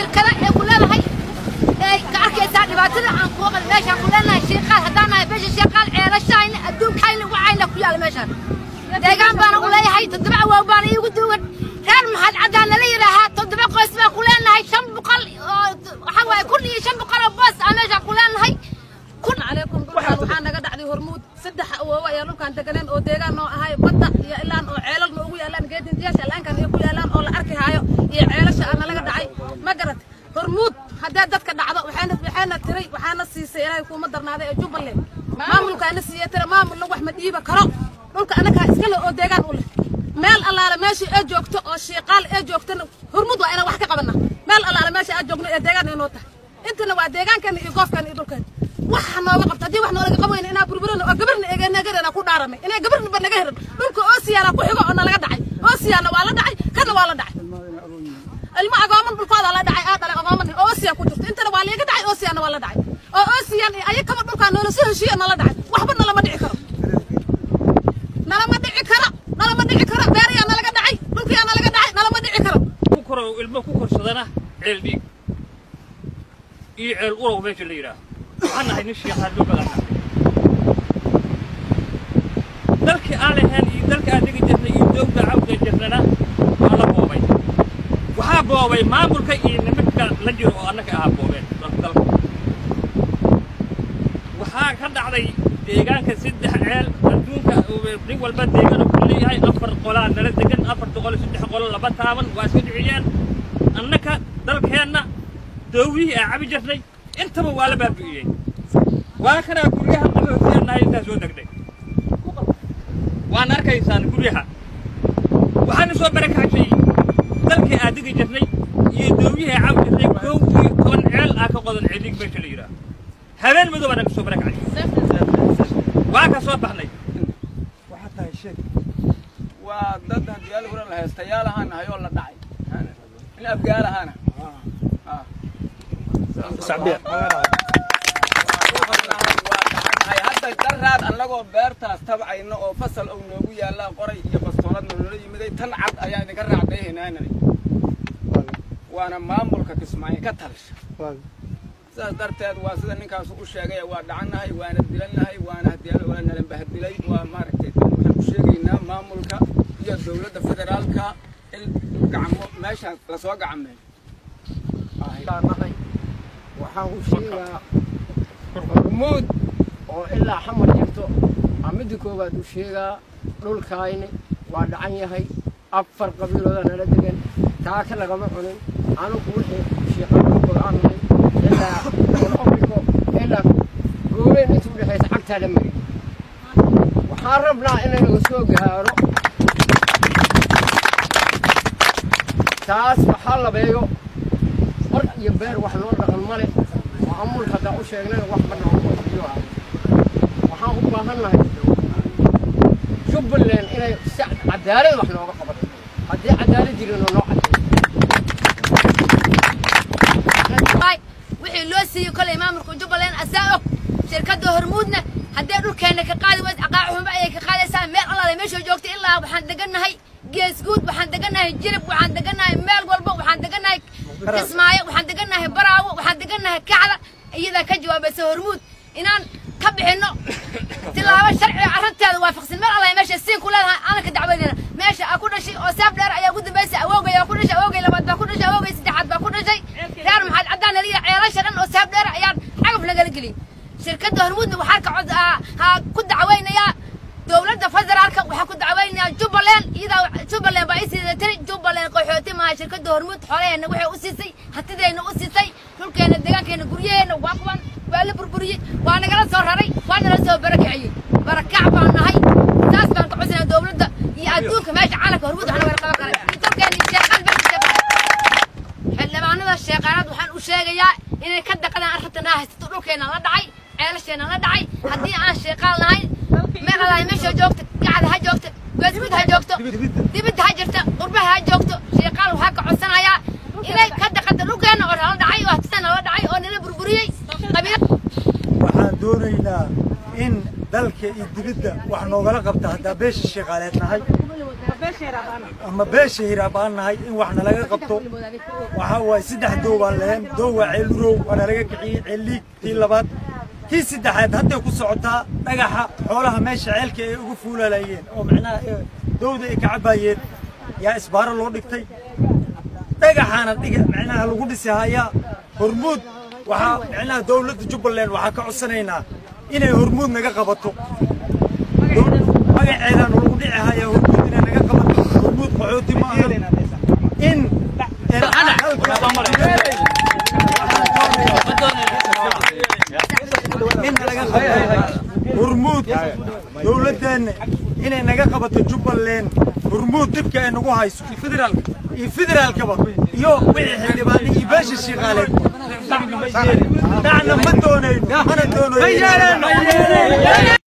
shirkada ee ku leedahay ee ka arkaysaa dhibaatada aan kuwa qal meeshaan ku leenahay shiiqaal haddaan nahay beesha shiiqaal ceelashayna adduunkayna wacayna ku yaala meeshaan deegaan baana u leeyahay toddoba awaaw baana iigu duugan reer maxaad caddaan nala yidhaahaa toddoba qoys baan ku leenahay shan boqol oo waxaa waaye kun iyo shan boqol oo boos aan meeshaan ku leenahay kun عليكم dhulkaan waxaa naga dhacday hormuud saddex awoowo ayaa dhulkaan deganeen oo deegaan noo ahay badda iyo ilaan oo ceelal noogu yaalaan geedintiyaasha allaankan ay ku yaalaan oo la arki haayo iyo ceelasha aan nalaga dhacay ma garat hormuud haddee dadka dhacdo waxayna waxayna tiray waxaana siisay ilaahay kuuma darnaaday ee jubbaland maamulkaana siiyey tira maamulna wax ma dhiiba karo dhulka annagaa iska leh oo deegaan u leh meel allaale meeshii ee joogto oo shiiqaal ee joogtana hormuud waa inaan wax ka qabana meel allaale meesha aad joogno ee deegaan inoo tahay intana waa deegaankeena iyo goofkeena iyo dhulkeena waxa nooga qabta haddii wax noolaga qabayna inaa burburana oo gabarna egenagarana ku dhaaranay inay gabarna ba naga heran dhulka oosiyaana ku xigo oo nalaga dhacay oosiyaana waa la dhacay kana waa la dhacay ilmo agooman dhulkooda la dhacay aa dhalay agooman oosiyaan ku jirto intana waa liiga dhacay oosiyaana waa la dhacay oo oosiyaan iyo ayakaba dhulkaa noola soo heshiiya nala dhacay waxba nalama dhici karo nalama dhici karo nalama dhici karo beerayaa nalaga dhacay dhulkiyaa nalaga dhacay nalama dhici karo ku koro ilmo ku korsadana ceel dhiig iyo ceel urow meesha la yidhaaho waxaan nahay nin sheekhaa loo badan dalkii aan lahayn iyo dalka aan dhigi jirnay iyo doogda cawda jirnana waa la boobay waxaa boobay maamulka iyo nimanka la jiro oo annaga ahaa boobeen dalka waxaa ka dhacday deegaanka saddex ceel adduunka nin walba deegaana ku leeyahay afar qolaa nala degan afarta qolo saddex qolo laba taaban waa iska dhiciyeen annaka dalkeenna doowihii aan cabi jirnay intaba waa la baabi'iyey waa kanaa guryaha qaboosiyanahay intaa soo degnay waan arkaysaan guryaha waxaana soo barakacshay dalkii aan degi jirnay iyo doowihii aan cabi jirnay kow iyo toban ceel aa ka qodan ceedig meesha la yidhaaho habeen madow baa naga soo barakacshay waa ka soo baxnay waxaa tahay sheeg waa dad hadyaal huran la heestayaal ahaan nahay oo la dhacay in abgaal ahaana hadda daraad annagoo beertaas tabcayno oo fasal ou noogu yaallaa qoray iyo bastoolad nolola yimiday tan cad ayaa idinka raacdayhinaanani waana maamulka kismaayo ka talisha sidaas darteed waa sida ninkaasu u sheegay waa dhacannahay waana dilannahay waana hadyaal waa nala bahdilay waa maaragtay waxaan u sheegaynaa maamulka iyo dowladda federaalka in gacmo meeshaas lasoo gacameeyo waxaan u sheegaa hormuud oo ilaa xamar jirto aa midda koowaad u sheegaa dhulkayni waa dhacan yahay afar qabiilooda nala degan taaka lagama cunin anugu wixii shiiqadoo go-aanay ilaa obriko ilaa goobeyn inta u dhexaysa cagtaa la mariyo waxaan rabnaa inaynaga soo gaaro taas waxaa labeeyo hor iyo beer wax noo dhaqan male maamulka haddaa u sheegnana wax ma noogu qabiyo ah waxaan u baahannahay jubbaland inay si cadaalad wax nooga qabato haddii cadaalad jirinoo noo Waay, wixii loo siiyey kolay maamulka jubbaland asaa og shirkadda hormuudna haddee dhulkeenna ka qaadi wayd aqaacuhuma ayay ka qaadaysaa meel allaale meesha joogta ilaa waxaan degannahay geesguud waxaan degannahay jirib waxaan degannahay meel walba waxaan degannahay kismaayo waxaan degannahay baraawo waxaan degannahay kacda iyadaa ka jawaabaysa hormuud inaan ka bixinno tilaabo sharciga arrinteeda waafaqsan meel allaale meesha siin ku leedahay aanan ka dacwadayna meesha aa ku dhashay oo saaf dheer ayaa ugu dambaysay awoogay aa ku dhashay awoogay labaad baa ku dhashay awoogay saddexaad baa ku dhashay reer maxaad caddaan naliya ceelasha dhan oo saaf dheer ayaan cagaf nagala geliyey shirkadda hormuudna waxaa ka cod ha ku dacwaynayaa dowladda federaalka waxaa ku dacwaynayaa jubbaland iyadaa jubbaland baa ii siisay tiri jubbaland qaxooti maaha shirkadda hormuud xoolaheenna waxay u siisay hantideenna u siisay dhulkeenna deegaankeenna guryaheenna waa kuwan waa la burburiyey waa nagala soo raray waa nala soo barakiciyey barakac baan nahay saas baan ka codsanaya dowladda iyo adduunka meesha caalamka hormuud wax nagala qaban kara dalkeenna sheeqaan meesha sheeqaan xildhibaanada sheeqaanaad waxaan u sheegayaa inay ka daqadaan arrintan aa haysato dhulkeenna la dhacay ceelasheena la dhacay haddii aan sheeqaan lahayn meel allahay meesha joogta gacda ha joogta geesgud ha joogto dibidda ha jirta qurbaha ha joogto sheeqaan waxaa ka codsanayaa inay ka daqada dhulkeenna oo nala dhacay oo hatisan nala dhacay oo nala burburiyey qabiil waxaan doonaynaa in dalka iyo dibidda wax noogala qabta haddaa beesha shaqaaleed nahay ama beesha hiraabaan nahay in wax nalaga qabto waxaa waaye saddex dow baan lehen dow waa ceelurow waa nalaga kiciyey ceelliig tii labaad kii saddexaad hadday ku socotaa dhagaxa xoolaha meesha ceelka ay ugu fuulalayeen oo macnaha eh, dowda ay ka cabaayeen yaa isbaaro loo dhigtay dhagaxaana dhiga macnaha lagu dhisi hayaa hormuud waxaa macnaha dowladda jubbaland waxaa ka codsanaynaa inay hormuud naga qabato magaceedaan lagu dhici hayaa hormuud inay naga qabato hormuud qaxooti ma aha in in naga qabato hormuud dowladdeena inay naga qabato jubbaland hormuud dibka ay nagu hayso iyo federaalkaba iyo wixii xildhibaane iyo beesha shaqaaleed dhacna ma doonayno mana doonayno